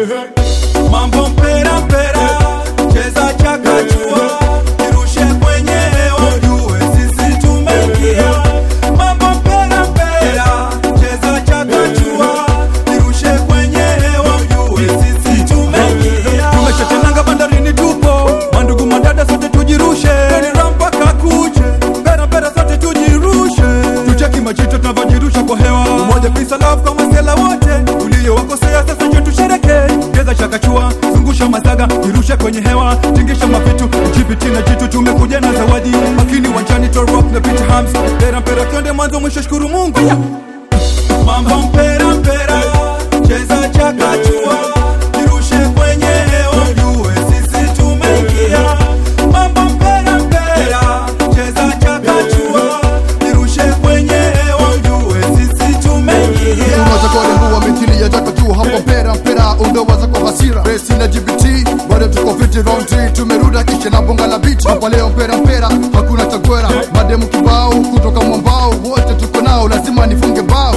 mambo mpera mpera cheza chakachua kirushe kwenye hewa ujue sisi tumeingia mambo mpera mpera cheza chakachua kirushe kwenye hewa ujue sisi tumeingia tumeshatenanga bandarini tupo mandugu madada sote tujirushe Gari mpaka kuche mpera mpera sote tujirushe tucheki majito tunavyojirusha kwa hewa umoja peace and love kwa masela wote uliowakosea sasa njo tushereke geza chakachua zungusha masaga jirushe kwenye hewa tingisha mavitu jibiti na jitu tumekuja na zawadi makini wanjani to rock na pita hams mpera mpera twende mwanzo mwisho shukuru mungu mambo mpera mpera cheza chakachua jirushe kwenye hewa ujue sisi tumeingia mambo mpera mpera cheza chakachua jirushe kwenye hewa ujue sisi tumeingia Unaweza kuwarembua mithili ya jaka tu hapo mpera mpera undowaza kwa hasira Resi na GBT bado tuko fiti round 3 tumeruda kisha na bonga la beat hapa leo mpera mpera hakuna chagwera mademu kibao kutoka mwambao wote tuko nao lazima nifunge bao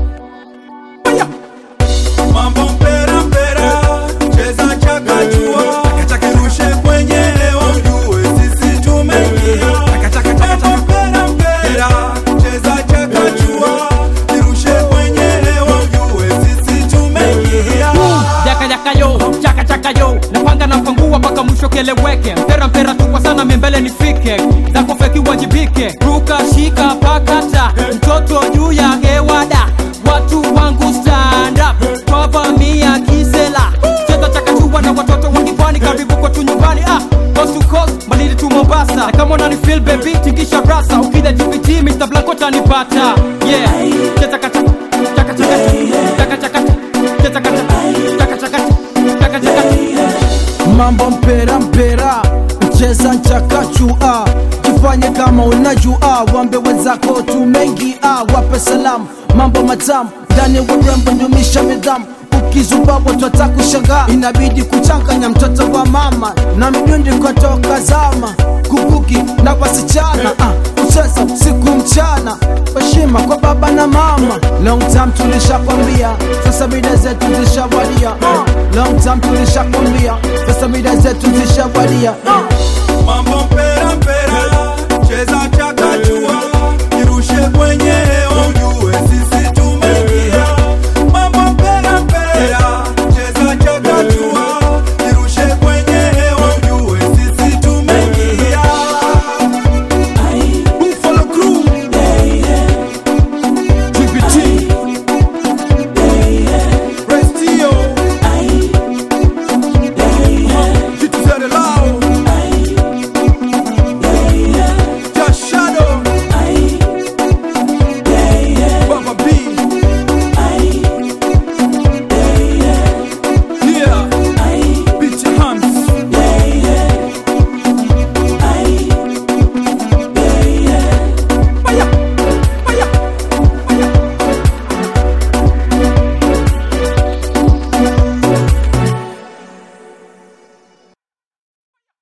mambo mpera mpera cheza chakachua kirushe kwenye hewa ujue sisi tumeingia mambo mpera mpera cheza chakachua kirushe kwenye hewa ujue sisi tumeingia jaka jaka yo chaka chaka yo napanga na pangua mpaka mwisho keleweke mpera mpera tukwa sana miembele nifike zako feki wajibike ruka shika pakata mtoto juu ya hewada watu wangu stand up twavamia kisela cheza chakachua na watoto wengi pwani karibu kwetu nyumbani ah coast to coast malili tu mombasa na kama unani feel baby tingisha rasa ukija gpt mr blanco tanipata yeah cheza kata chaka chaka chaka chaka cheza kata chaka chaka chaka chaka mambo mpera mpera mcheza nchakachua jifanye kama unajua wambe wenzako tumeingia wape salamu mambo matamu ndani ya urembo ndumisha midhamu ukizuba watu watakushangaa inabidi kuchanganya mtoto wa mama na midundi kutoka zama kubuki na wasichana ah, kucheza siku mchana heshima kwa baba na mama long time tulishakwambia sasa mida zetu zishawadia ah, long time tulishakwambia sasa mida zetu zishawadia ah,